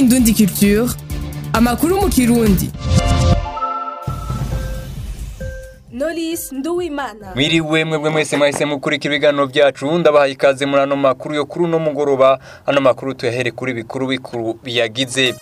Indundi Culture amakuru mu kirundi Knowless Nduwimana Mwiriwe mwebwe mwese mwahise mukurikira ibiganiro byacu ndabahaye ikaze muri ano makuru yo kuri uno mugoroba ano makuru tuyahere kuri bikuru bikuru biyagize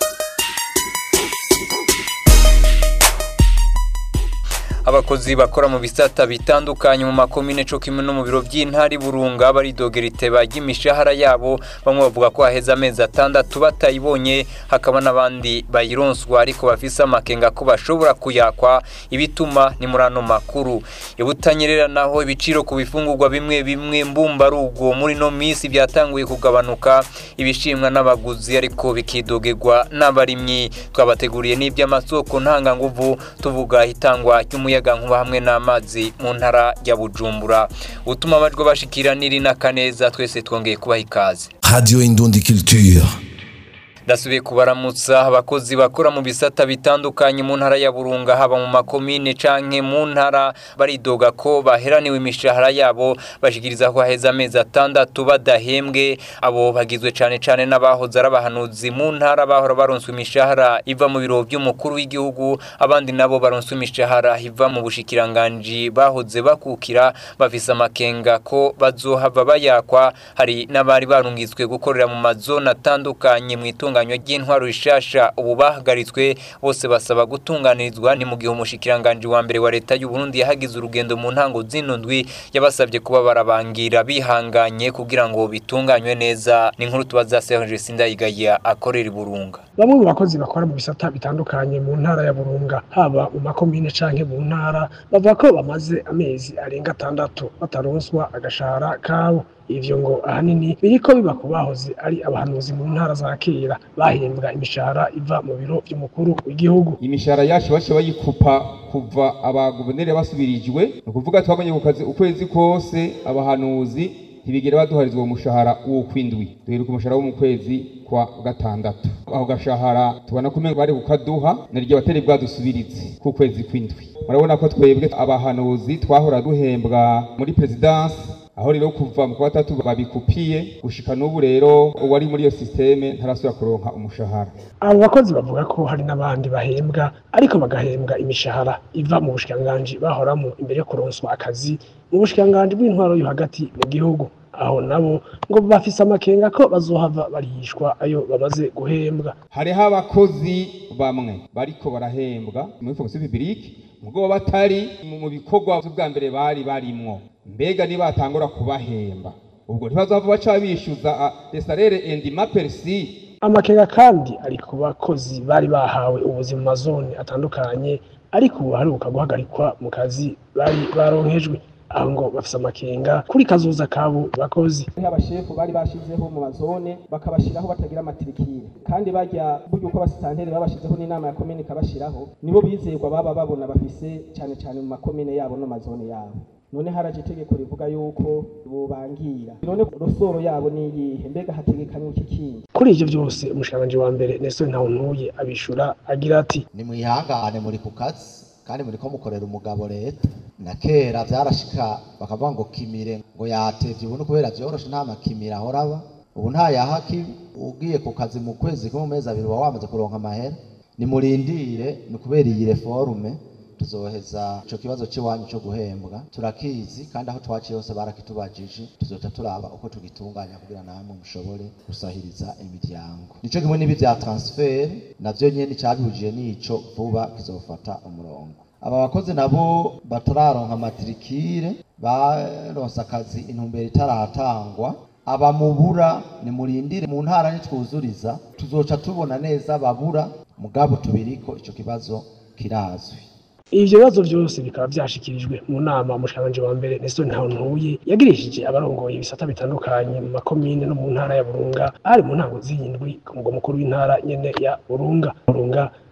abakozi bakora mu bisata bitandukanye mu makomine co kimwe no mu biro by'intari burunga baridogera iteba ry'imishahara yabo bamwe bavuga ko haheze amezi atandatu batayibonye hakaba n'abandi bayironswa ariko bafise amakenga ko bashobora kuyakwa ibituma ni muri ano makuru ibutanyerera naho ibiciro ku bifungurwa bimwe bimwe mbumbarugo muri no minsi byatanguye kugabanuka ibishimwa n'abaguzi ariko bikidogerwa n'abarimyi twabateguriye n'iby'amasoko ntanganguvu tuvuga itangwa ry'umuyaga nkuba hamwe n'amazi mu ntara ya bujumbura utuma amajwi bashikira niri na kaneza twese twongeye kubaha ikaze Radio Indundi Culture. ndasubiye kubaramutsa abakozi bakora mu bisata bitandukanye mu ntara ya burunga haba mu makomine canke mu ntara baridoga ko baheraniwe imishahara yabo bashikiriza ko haheze amezi atandatu badahembwe abo bagizwe cane cane n'abahoze ari abahanuzi mu ntara bahora baronswe imishahara iva mu biro by'umukuru w'igihugu abandi nabo baronswe imishahara iva mu bushikiranganji bahoze bakukira bafise amakenga ko bazohava bayakwa hari n'abari barungitswe gukorera mu mazone atandukanye mu itunga itunganywa ry'intwaro rishasha ubu bahagaritswe bose basaba gutunganirizwa ni mu gihe umushikiranganji wa mbere wa leta y'u Burundi yahagize urugendo mu ntango zino ndwi yabasabye kuba barabangira bihanganye kugira ngo bitunganywe neza ni nkuru tubaza Serge Sindayigaya akorera i Burunga bamwe mu bakozi bakora mu bisata bitandukanye mu ntara ya Burunga haba mu makomine canke mu ntara bavuga ko bamaze amezi arenga atandatu bataronswa agashahara kabo ivyo ngo ahanini biriko biba ku bahoze ari abahanuzi mu ntara za kera bahembwa imishahara iva mu biro vy'umukuru w'igihugu imishahara yacu baciye bayikupa kuva abaguverineri basubirijwe ni ukuvuga twabonye ku kazi ukwezi kose abahanuzi ntibigera baduharizwa uwo mushahara uwo kwindwi duheruka umushahara wo mu kwezi kwa gatandatu aho gashahara tubona ko umengo bari kukaduha naryo batari bwadusubirize ku kwezi kwindwi murabona ko twebwe abahanuzi twahora duhembwa muri perezidansi aho rero kuva mu kwa gatatu babikupiye gushika n'ubu rero uwari muri iyo sisiteme ntarasubira kuronka umushahara abo bakozi bavuga ko hari n'abandi bahembwa ariko bagahembwa imishahara iva mu bushikiranganji bahoramo imbere yo kuronswa akazi mu bushikiranganji bw'intwaro yo hagati mu gihugu aho nabo ngo bafise amakenga ko bazohava barihishwa ayo bamaze guhembwa hariho abakozi bamwe bariko barahembwa muri fonction publique mugabo batari mu bikorwa by'ubwa mbere bari barimwo mbega nibatangura kubahemba ubwo ntibazava baca bishyuza desarere endi maperisi amakenga kandi ari ku bakozi bari bahawe ubuzima mu mazone atandukanye ariko ubu haruka guhagarikwa mu kazi bari baronkejwe aho ngo bafise amakenga kuri kazoza kabo bakozi abashefu bari bashizeho mu mazone bakabashiraho batagira amatirikire kandi bajya buryo uko abasitanteri babashizeho n'inama ya komine ikabashiraho nibo bizerwa baba babona bafise cyane cyane mu makomine yabo no mazone yabo none haraje itegeko rivuga yuko bobangira none rosoro yabo ni iyihe mbega hategekanywa iki kindi kuri ivyo byose umushikiranganji wa mbere Nestor Ntawuntuye abishura agira ati ni mwihangane muri ku kazi kandi muri ko mukorera umugabo leta na kera vyarashika bakavuga ngo kimire ngo yatevye ubu kubera vyoroshe nta makimire ahora aba ubu nta yahaki ugiye ku kazi mu kwezi kumwe mu mezi abiri uba wamaze kuronka amahera nimurindire ni kubera iyi reforme tuzoheza ico kibazo c'iwanyu co guhembwa turakizi kandi aho twaciye hose barakitubajije tuzoca turaba uko tugitunganya kugira namwe mushobore gusahiriza imiryango nico kimwe n'ibi vya transfer navyo nyene cabihujiye n'ico vuba kizofata umurongo aba bakozi nabo batararonka matrikire baronse akazi intumbero itaratangwa abamubura nimurindire mu ntara nitwuzuriza tuzoca tubona neza babura mugabo tubiriko ico kibazo kirazwi ivyo bibazo vyose bikaba vyashikirijwe mu nama umushikiranganji wa mbere Nestor Ntawuntuye yagirishije abarongoye ibisata bitandukanye mu makomine no mu ntara ya Burunga ari mu ntango z'indwi ku mugwa mukuru w'intara nyene ya Burunga Burunga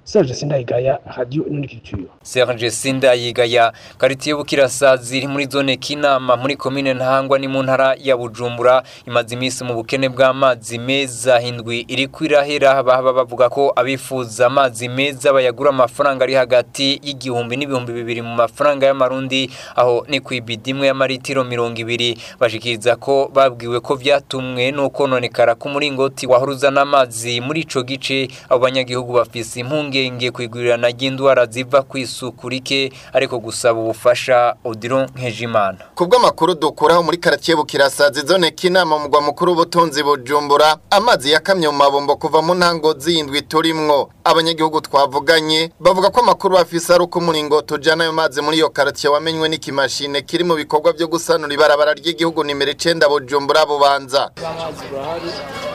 Serge Sindayigaya Radio Nunikiture Serge Sindayigaya karitiye Bukirasazi iri muri zone Kinama muri komine Ntahangwa ni mu ntara ya Bujumbura imaze iminsi mu bukene bw'amazi meza hindwi iri kwirahera baba bavuga ko abifuza amazi meza bayagura amafaranga ari hagati y'igihumbi n'ibihumbi bibiri mu mafaranga y'amarundi aho ni ku ibidi imwe y'amaritiro mirongo ibiri bashikiriza ko babwiwe ko vyatumwe nuko nonekara k'umuringoti wahoruza n'amazi muri ico gice abo banyagihugu bafise impungenge kwigurirana ry'indwara ziva kw'isuku rike ariko gusaba ubufasha Odilon Nkejimana kubw'amakuru dukuraho muri karatiye bukirasazi zone kinama mu mugwa mukuru w'ubutunzi bujumbura amazi yakamye mu mabombo kuva mu ntango z'indwi turimwo abanyagihugu twavuganye bavuga ko amakuru bafise ari uko umuringoti ujana ayo mazi muri iyo karatiye wamenywe n'ikimashine kiri mu bikorwa byo gusanura ibarabara ry'igihugu nimero icenda bujumbura bubanza amazi burahari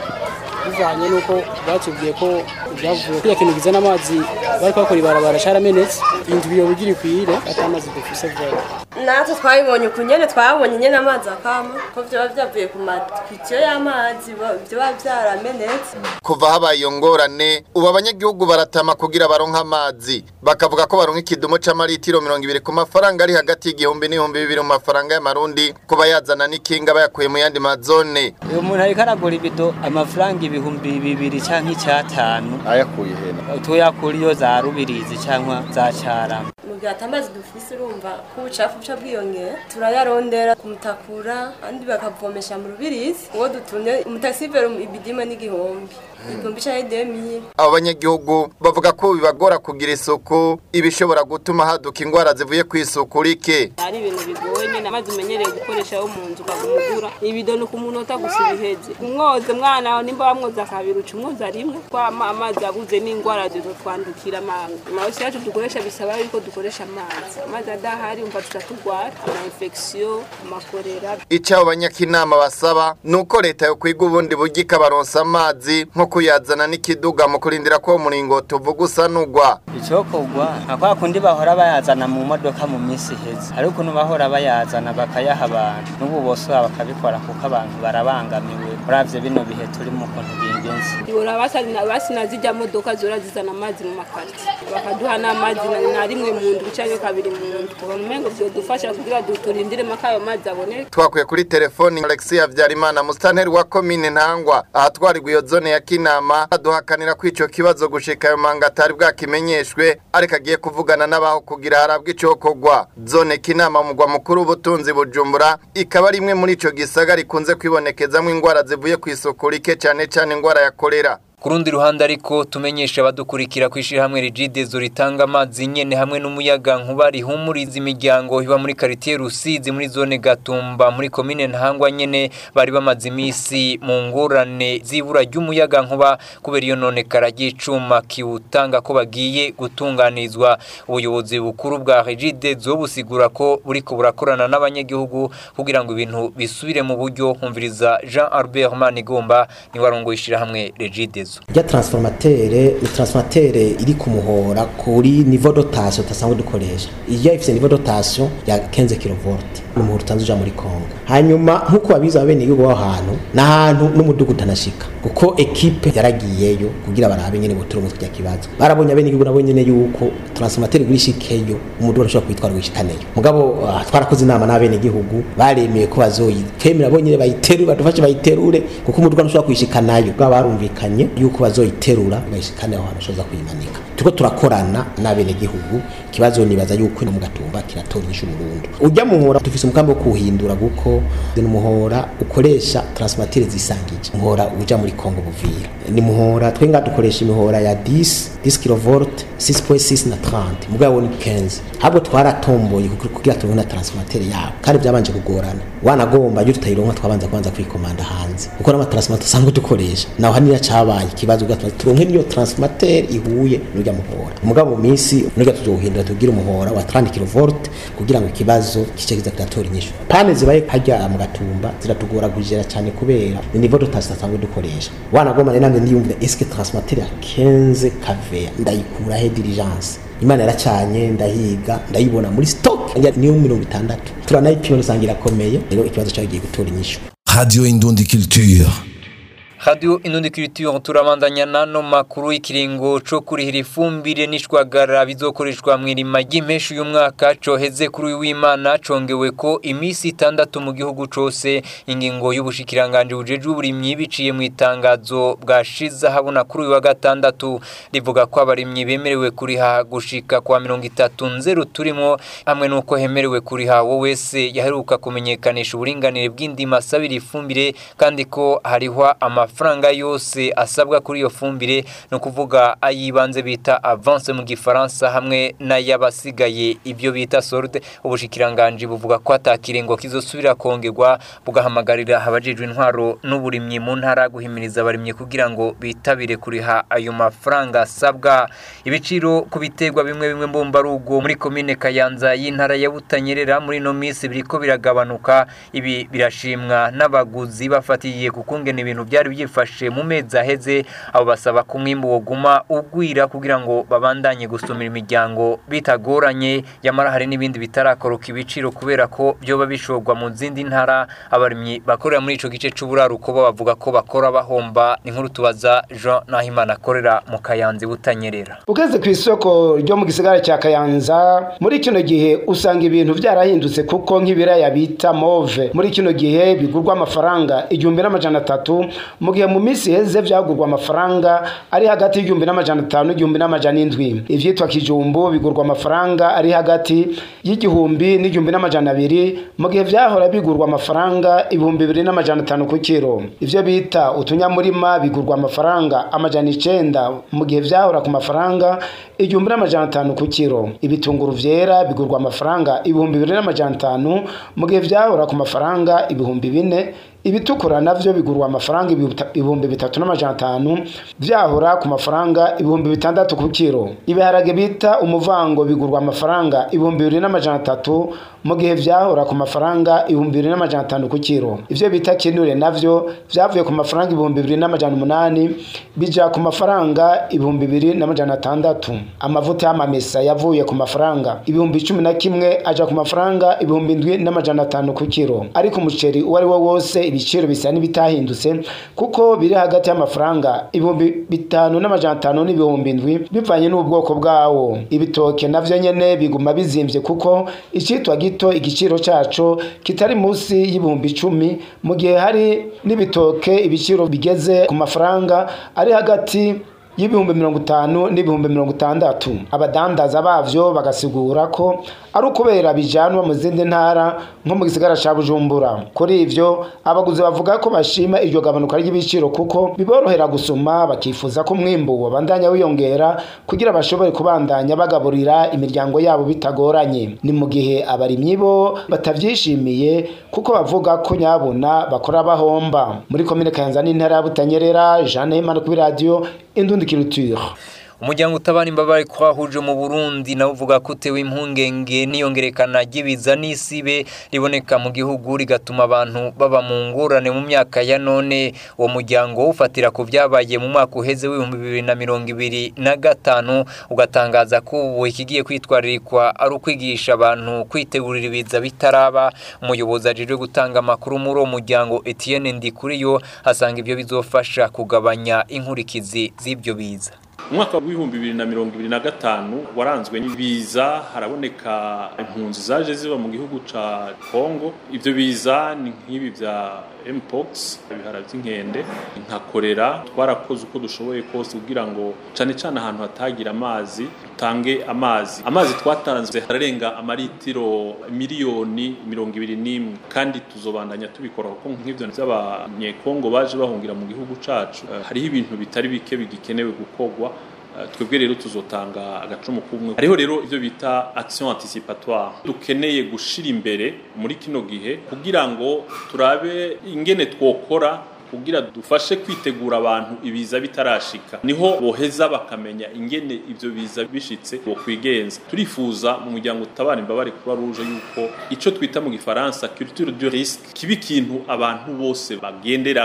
bivanye n'uko batubwiye ko ibyavuye kiriya kintu kizana amazi bari bakora ibarabara caramenetse indwi iyo bugira ikwire ati amazi dufise vuba natwe twabibonye uku nyene twabonye nyene amazi akama ko vyoba vyavuye ku matwikiyo y'amazi vyoba vyaramenetse kuva habaye iyo ngorane ubu abanyagihugu baratama kugira baronke amazi bakavuga ko baronka ikidumu c'amaritiro mirongo ibiri ku mafaranga ari hagati y'igihumbi n'ibihumbi bibiri mu mafaranga y'amarundi kuba yazana n'ikinga bayakuye mu yandi mazone uyu muntu ariko aragura ibido amafaranga ibihumbi bibiri canke icyatanu ayakuye hena tuyakura iyo za rubirizi cyangwa za carama mu gihe ati amazi dufise urumva ko ubucafu buca bwiyongera turayarondera kumutakura andi bakavomesha mu rubirizi uwo dutumye umutakisivero ibidima n'igihumbi igihumbi canke demire abo banyagihugu bavuga ko bibagora kugira isuku ibishobora gutuma haduka indwara zivuye ku isuku rike ari ibintu bigoye nyine amazi umenyereye gukoresha yo mu nzu ukagumugura ibido ni ku munota gusa ibiheze umwoze mwana wawe nimba wamwoza kabiri uca umwoza rimwe ko ama- amazi abuze n'indwara zizotwandukira amanga amabasi yacu dukoresha bisaba yuko dukoresha amazi amazi adahari umva tuca turwara ama infection amakorera icyo abo banyakinama basaba ni uko leta yo kwiga ubundi buryo ikabaronsa amazi nko kuyazana n'ikiduga mu kurindira ko uwo muringoti uvuga usanugwa icyokorwa nka kwa kundi bahora bayazana mu modoka mu minsi iheze ariko ukuntu bahora bayazana bakayaha abantu n'ubu bose bakabikora kuko abantu barabangamiwe uravye bino bihe turimo ukuntu bingenzi ibora basina basina zijya modoka zora zizana amazi mu makarti bakaduha n'amazi na- na rimwe mu ndwi canke kabiri mu ndwi kuva mu mengo vyodufasha kugira duturindire maka ayo mazi aboneke twakuye kuri telefoni alexis habyarimana musitanteri wa komine ntangwa ahatwarirwa iyo zone ya kinama aduhakanira ko ico kibazo gushika ayo manga atari bwakimenyeshwe ariko agiye kuvugana n'abaho kugira harabwe icokorwa zone kinama mu mugwa mukuru w'ubutunzi bujumbura ikaba ari imwe muri ico gisagara ikunze kwibonekezamwo indwara zivuye ku isuku rike cane cane indwara ya kolera Ku rundi ruhande ariko tumenyesha abadukurikira ku ishyirahamwe rigidezo ritanga amazi nyene hamwe n'umuyaga nkuba rihumuriza imiryango iba muri karitiye Rusizi muri zone Gatumba muri komine Ntahangwa nyene bari bamaze imisi mu ngorane zibura ry'umuyaga nkuba kubera iyo none karagicuma kiwutanga ko bagiye gutunganizwa ubuyobozi bukuru bwa rigidezo busigura ko buriko burakorana n'abanyagihugu kugira ngo ibintu bisubire mu buryo humviriza Jean Albert Manigomba ni warongo ishyirahamwe rigidezo rya transformatere ni transformatere iri ku muhora kuri niveau dotation tutasanzwe dukoresha iyo ifite niveau dotation ya 15 kV ni umuhora utanze uja muri Kongo hanyuma nkuko babizi abene yugo aho hantu n'ahantu n'umudugu utanashika kuko ekipe yaragiyeyo kugira barabe nyene buturu mu tujya kibazo barabonye abene yugo nabo nyene yuko transformatere gurishikeyo umudugu arashobora kwitwara gushikaneyo mugabo uh, twarakoze inama n'abene gihugu baremeye ko bazoyitwemera bo nyene bayiterure badufashe bayiterure kuko umudugu arashobora kuyishikanayo bwa barumvikanye yuko bazoyiterura bayishikane aho hantu bashoza kuyimanika turiko turakorana n'abene gihugu ikibazo nibaza yuko no mu gatumba kiratora inyishu burundu ujya mu muhora dufise umugambi wo kuwuhindura kuko ni umuhora ukoresha transformateur zisangije umuhora uja muri Kongo Buvira ni muhora twenga dukoresha imihora ya 10 10 kV 6.6 na 30 mugabo ni 15 habwo twaratomboye kugira- kugira tubone transformateur yabo kandi byabanje kugorana wanagomba iyo tutayironka twabanza kwanza kwikomanda hanze kuko n'ama transformateur usanga dukoresha naho haniya cabaye ikibazo gatuma turonke niyo transformateur ihuye n'urya muhora mugabo mu minsi n'urya tuzohindura tugira umuhora wa 30 kV kugira ngo ikibazo kice kiza kiratora inyishu pane zibaye harya mu gatumba ziratugora kugera cyane kubera ni niveau dotation asanzwe dukoresha wanagomba ne namwe ndiyumvira est-ce que transformateur ya 15 kV ndayikura he diligence imana yaracanye ndahiga ndayibona muri stock njya niyo mirongo itandatu turanayipima rusangira irakomeye rero ikibazo cyagiye gutora inyishu Radio Indundi Culture. Radio Inundi Culture turabandanya nano makuru ikiringo co kurihira ifumbire n'ishwagara bizokoreshwa mwirima ry'impeshu y'umwaka coheze kuri w'Imana congewe ko imisi itandatu mu gihugu cose ingingo y'ubushikiranganje bujeje uburimyi biciye mu itangazo bwashiza habona kuri uyu wa gatandatu rivuga ko abarimyi bemerewe kuriha gushika kwa 30 nzeru turimo hamwe nuko hemerewe kuriha wo wese yaheruka kumenyekanisha uburinganire bw'indima sabira ifumbire kandi ko harihwa ama amafaranga yose asabwa kuri iyo fumbire no kuvuga ayibanze bita avance mu gifaransa hamwe n'ayabasigaye ibyo bita solde ubushikiranganje buvuga ko atakirengo kizosubira kongerwa bugahamagarira abajejwe intwaro n'uburimyi mu ntara guhimiriza abarimyi kugira ngo bitabire kuriha ayo mafaranga asabwa ibiciro ku biterwa bimwe bimwe mbumba rugo muri komine Kayanza y'intara ya Butanyerera muri no minsi biriko biragabanuka ibi birashimwa n'abaguzi bafatiye kukungena ibintu byari byifashe mu mezi aheze abo basaba ko umwimbu woguma ugwira kugira ngo babandanye gusumira imiryango bitagoranye yamara hari n'ibindi bitarakoroka ibiciro kubera ko byoba bishorwa mu zindi ntara abarimyi bakorera muri ico gice c'uburaruko bo bavuga ko bakora bahomba inkuru tubaza Jean Nahimana akorera mu Kayanza butanyerera ugeze ku isoko ryo mu gisagara cya Kayanza muri kino gihe usanga ibintu byarahindutse kuko nk'ibiraya bita move muri kino gihe bigurwa amafaranga igihumbi n'amajana atatu mu gihe mu minsi heze byagurwa amafaranga ari hagati y'igihumbi n'amajana atanu n'igihumbi n'amajana indwi ivyitwa kijumbu bigurwa amafaranga ari hagati y'igihumbi n'igihumbi n'amajana abiri mu gihe vyahora bigurwa amafaranga ibihumbi bibiri n'amajana atanu ku kiro ivyo bita utunyamurima bigurwa amafaranga amajana icenda mu gihe vyahora ku mafaranga igihumbi n'amajana atanu ku kiro ibitunguru vyera bigurwa amafaranga ibihumbi bibiri n'amajana atanu mu gihe vyahora ku mafaranga ibihumbi bine ibitukura navyo bigurwa amafaranga ibihumbi bitatu n'amajana atanu vyahora ku mafaranga ibihumbi bitandatu ku kiro ibiharage bita umuvango bigurwa amafaranga ibihumbi bibiri n'amajana atatu mu gihe vyahora ku mafaranga ibihumbi bibiri n'amajana atanu ku kiro ivyo bita kinure navyo vyavuye ku mafaranga ibihumbi bibiri n'amajana umunani bija ku mafaranga ibihumbi bibiri n'amajana atandatu amavuta y'amamesa yavuye ku mafaranga ibihumbi cumi na kimwe aja ku mafaranga ibihumbi indwi n'amajana atanu ku kiro ariko umuceri uwo ari wo wose ibiciro bisa n'ibitahindutse kuko biri hagati y'amafaranga ibihumbi bitanu n'amajana atanu n'ibihumbi indwi bivanye n'ubwoko bwawo ibitoke navyo nyene biguma bizimvye kuko icitwa gito igiciro caco kitari musi y'ibihumbi icumi mu gihe hari n'ibitoke ibiciro bigeze ku mafaranga ari hagati y'ibihumbi mirongo itanu n'ibihumbi mirongo itandatu abadandaza bavyo bagasigura ko ari ukubera bijanwa mu zindi ntara nko mu gisagara ca bujumbura kuri ivyo abaguzi bavuga ko bashima iryo gabanuka ry'ibiciro kuko biborohera gusuma bakifuza ko umwimbu wabandanya wiyongera kugira bashobore kubandanya bagaburira imiryango yabo bitagoranye ni mu gihe abarimyi bo batavyishimiye kuko bavuga ko nyabona bakora bahomba muri komine kayanza n'intara ya butanyerera jeanne himana kuri radiyo indundi culture umuryango utabara imbabare kwahuje mu Burundi nawe uvuga ko utewe impungenge n'iyongerekana ry'ibiza n'isibe riboneka mu gihugu rigatuma abantu baba mu ngorane mu myaka ya none uwo muryango ufatira ku byabaye mu mwaka uheze w'ibihumbi bibiri na mirongo ibiri na gatanu ugatangaza ko ubu ikigiye kwitwaririkwa ari ukwigisha abantu kwitegurira ibiza bitaraba umuyobozi ajejwe gutanga amakuru muri uwo muryango Etienne Ndikuriyo asanga ibyo bizofasha kugabanya inkurikizi z'ibyo biza umwaka w'ibihumbi bibiri na mirongo ibiri na gatanu waranzwe n'ibiza haraboneka impunzi zaje ziba mu gihugu ca kongo ibyo biza ni nk'ibi bya mpox ibihara by'inkende nka korera twarakoze uko dushoboye kose kugira ngo cane cane ahantu hatagira amazi dutange amazi amazi twatanze hararenga amaritiro miliyoni mirongo ibiri n'imwe kandi tuzobandanya tubikora kuko nk'ivyo vy'abanyekongo baje bahungira mu gihugu cacu uh, hariho ibintu bitari bike bigikenewe gukorwa twebwe rero tuzotanga agacumu kumwe hariho rero ibyo bita action anticipatoire dukeneye gushira imbere muri kino gihe kugira ngo turabe ingene twokora kugira dufashe kwitegura abantu ibiza bitarashika niho boheza bakamenya ingene ivyo biza bishitse bo kwigenza turifuza mu muryango utabara imbabare kuba ruje yuko ico twita mu gifaransa culture du risque kiba ikintu abantu bose bagenderako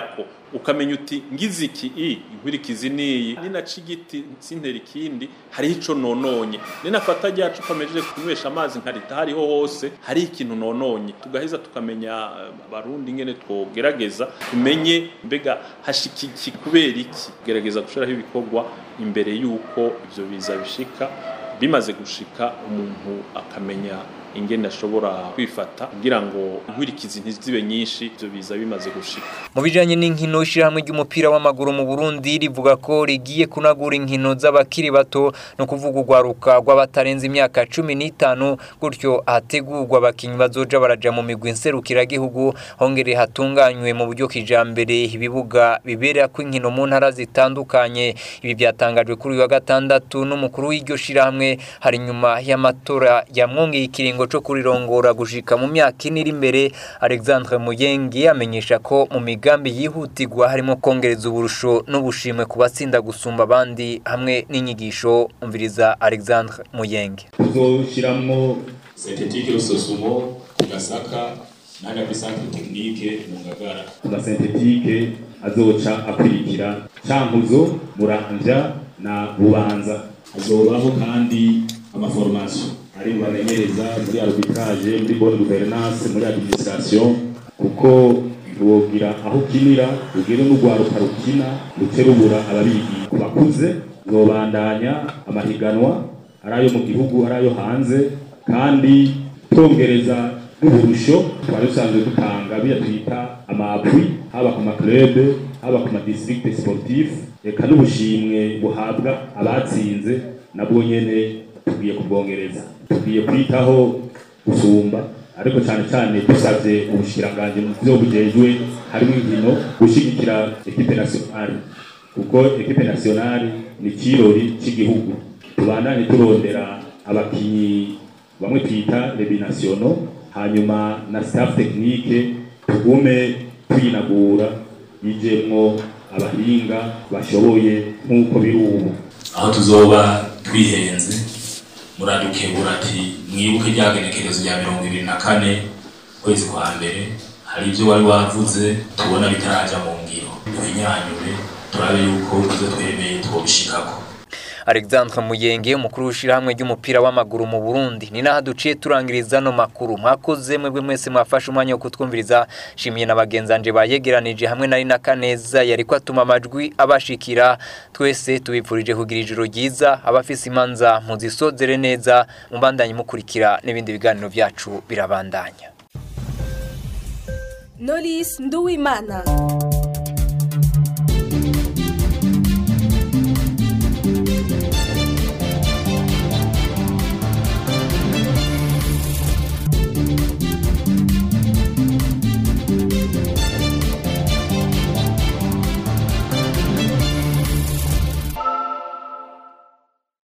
ukamenya uti ngize iki i inkurikizi niyi ninaca igiti sintera ikindi hariho ico nononye ninafata rya cupa mejeje kunywesha amazi nkarita hariho hose hariho ikintu nononye tugaheza tukamenya eh, abarundi ingene twogerageza tumenye mbega hashikiki kubera iki gerageza gushiraho ibikorwa imbere yuko ivyo biza bishika bimaze gushika umuntu akamenya ingene ashobora kwifata kugira ngo inkurikizi ntizibe nyinshi ivyo biza bimaze gushika mu bijanye n'inkino ishirahamwe ry'umupira w'amaguru mu Burundi rivuga ko rigiye kunagura inkino z'abakiri bato no kuvuga urwaruka rw'abatarenze imyaka cumi n'itanu gutyo hategurwa abakinyi bazoja baraja mu migwi nserukiragihugu hongere hatunganywe mu buryo kijambere ibibuga biberako inkino mu ntara zitandukanye ibi byatangajwe kuri uyu wa gatandatu n'umukuru w'iryo shirahamwe hari nyuma y'amatora yamwongeye ikiringo co kurirongora gushika mu myaka ine iri imbere Alexandre Muyenge amenyesha ko mu migambi yihutirwa harimo kongereza uburusho n'ubushimwe ku batsinda gusumba abandi hamwe n'inyigisho umviriza Alexandre Muyenge tuzoshyiramo sentetike rusosumo ku gasaka n'agapisantre tekinike mu ngagara amasentetike azoca akurikira cankuzo muramvya na bubanza hazobaho kandi amaformation ari mu bamenyereza muri arbitrage muri bonne gouvernance muri administration kuko wogira aho ukinira ugire n'urwaruka rukina ruce rubura ababigi ku bakuze zobandanya amahiganwa ari ayo mu gihugu ari ayo hanze kandi twongereza n'uburusho twari dusanzwe dutanga biya twita amapwi haba ku maklube haba ku madistrict sportif reka n'ubushimwe buhabwa abatsinze nabwo nyene tugiye kubwongereza tugiye kwitaho gusumba ariko cyane cyane dusabye ubushikiranganje mu byo bujejwe harimo inkino gushigikira ekipe nationale kuko ekipe nationale ni kirori cy'igihugu tubandanye turondera abakinyi bamwe twita les binationaux hanyuma na staff technique tugume tuyinagura yijemwo abahinga bashoboye nk'uko biri ubu aho tuzoba twihenze muradukebura ati mwibuke ryagenekerezo rya mirongo ibiri na kane kwezi kwa mbere hari ibyo wari wavuze tubona bitaraja mu ngiro tubinyanyure turabe yuko ivyo twemeye twobishikako Alexandre Muyenge umukuru w'ishirahamwe ry'umupira w'amaguru mu Burundi ni naho duciye turangiriza no makuru mwakoze mwebwe mwese mwafashe umwanya wo kutwumviriza shimiye na bagenzanje bayegeranije hamwe nari na Kaneza yari ko atuma amajwi abashikira twese tubipfurije kugira ijoro ryiza abafise imanza muzisozere neza mubandanye mukurikira n'ibindi biganiro byacu birabandanya Knowless Nduwimana